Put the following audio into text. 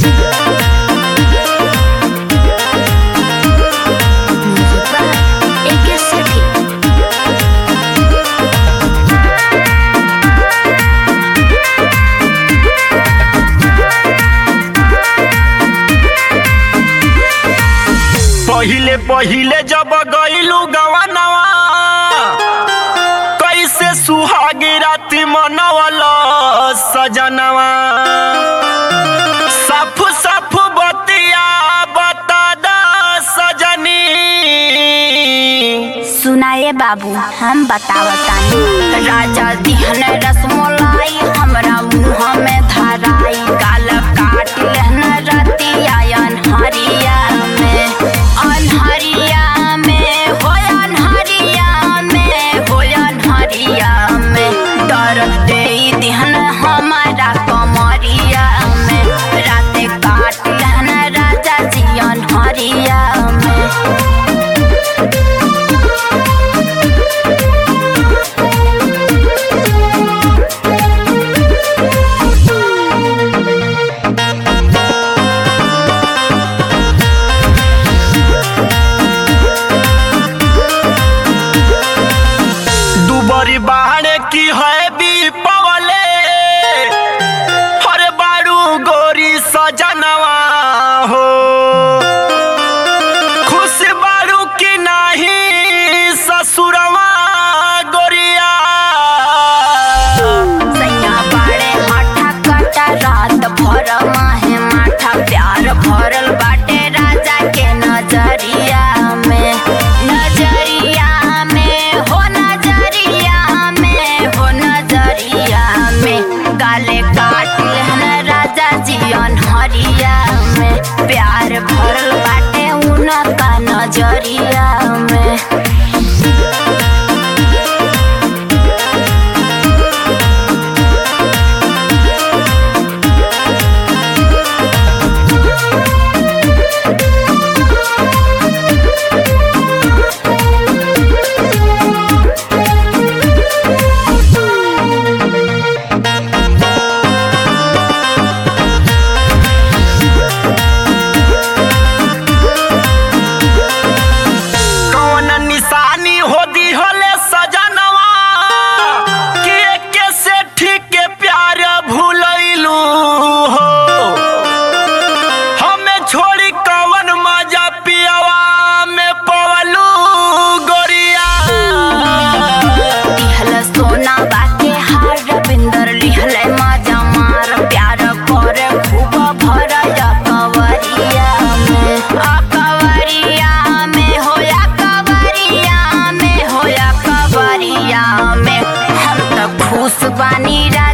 एके सेठी पहिले पहिले जब गईलू गवनवा कैसे सुहागी राति मनवल सजनवा सफ सफ बतिया बता दा सजनी सुनाए बाबू हम बतावतानी राजा दिहन रसमलाई हमरा मुंह में धराई गाल काट लेहन रतिया अनहरिया में अनहरिया में हो अनहरिया में हो अनहरिया में दर्द दे दिहन हमारा कमरिया में राते काट लेहन राजा जी अनहरिया में दुबरी बाहर की है भी पवले हर बारू गोरी सजनवा हो खुश बारू की नहीं ससुरवा गोरिया सैया बाड़े माठा काटा रात भर माहे माठा प्यार भरल बाटे राजा के नजरिया में नजरिया में हो नजरिया में हो नजरिया में गाले काट लेहन राजा जी अनहरिया में प्यार भरल बाटे उनका नजरिया में कौन निशानी हो दी होले सजनवा कि एके से ठीक के प्यार भूलैलू हो हमें छोड़ी कवन मजा पियवा में पवलू गोरिया लिहल सोना बाके हार रविंदर लिहल माजा मार प्यार करे खूब भर कवरिया में अकवरिया में होया कवरिया में होया कवरिया में हम तो खुश बानी रा